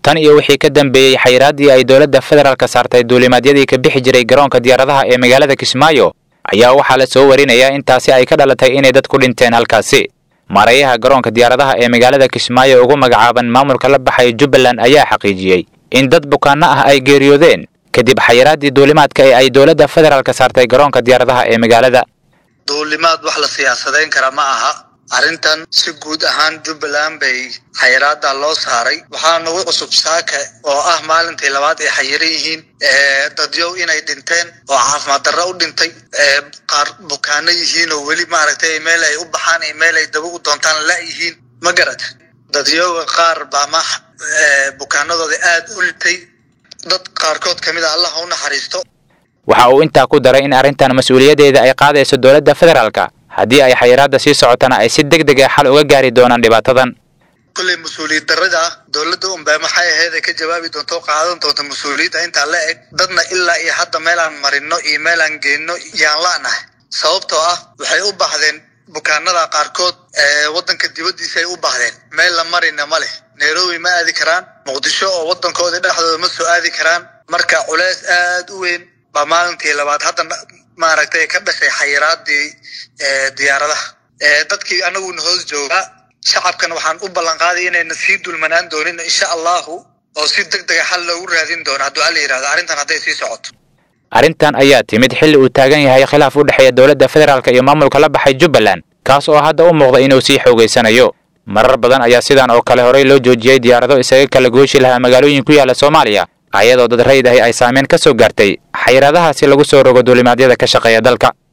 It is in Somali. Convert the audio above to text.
tan iyo wixii ka dambeeyey xayiraaddii ay dowladda federaalka saartay duulimaadyadii ka bixi jiray garoonka diyaaradaha ee magaalada kismaayo ayaa waxaa la soo warinayaa intaasi ay ka dhalatay inay dad ku dhinteen halkaasi maareeyaha garoonka diyaaradaha ee magaalada kismaayo ugu magacaaban maamulka la baxay jubbaland ayaa xaqiijiyey in dad bukaanno ah ay geeriyoodeen kadib xayiraaddii duulimaadka ee ay dowladda federaalka saartay garoonka diyaaradaha ee magaalada duulimaad wax la siyaasadayn kara ma aha arrintan si guud ahaan jubbaland bay xayiraada loo saaray waxaa nagu cusub saaka oo ah maalintii labaad ay xayiran yihiin dadyow inay dhinteen oo caafimaad darro u dhintay qaar bukaano yihiin oo weli maaragtay meel ay u baxaan iyo meel ay daba u doontaan la yihiin ma garata dadyoga qaar baa ma bukaanadooda aada u litay dad qaarkood ka mid a allah u naxariisto waxa uu intaa ku daray in arrintan mas-uuliyaddeeda ay qaadayso dowladda federaalka haddii ay xayiraadda sii socotana ay si deg deg a xal uga gaari doonaan dhibaatadan kulley mas-uuliyad darrada dowladda unbaa maxay ahayd ay ka jawaabi doonto o qaadan doonto mas-uuliyadda intaa la eg dadna ilaa iyo hadda meelaan marino iyo meelaan geenno yaan la'nahay sababtoo ah waxay u baahdeen bukaanada qaarkood waddanka dibaddiisa ay u baahdeen meel la marina ma leh nairobi ma aadi karaan muqdisho oo waddankooda dhexdooda ma soo aadi karaan marka culeys aada u weyn baa maalintii labaad hadda maaragtay ka dhashay xayiraadii diyaaradaha dadkii anaguna hoos joogaa shacabkana waxaan u ballan qaaday inayna sii dulmanaan doonin insha allahu oo si deg dega xal loogu raadin doono hadduu alla yidhahdo arrintan hadday sii socoto arrintan ayaa timid xilli uu taagan yahay khilaaf u dhexeeya dowladda federaalka iyo maamulka la baxay jubbaland kaas oo hadda u muuqda inuu sii xoogaysanayo marar badan ayaa sidan oo kale horey loo joojiyey diyaarado isaga kala gooshi lahaa magaalooyin ku yaala soomaaliya ayadoo dad rayd ahi ay saameyn ka soo gaartay xayiraadahaasi lagu soo rogo duulimaadyada ka shaqeeya dalka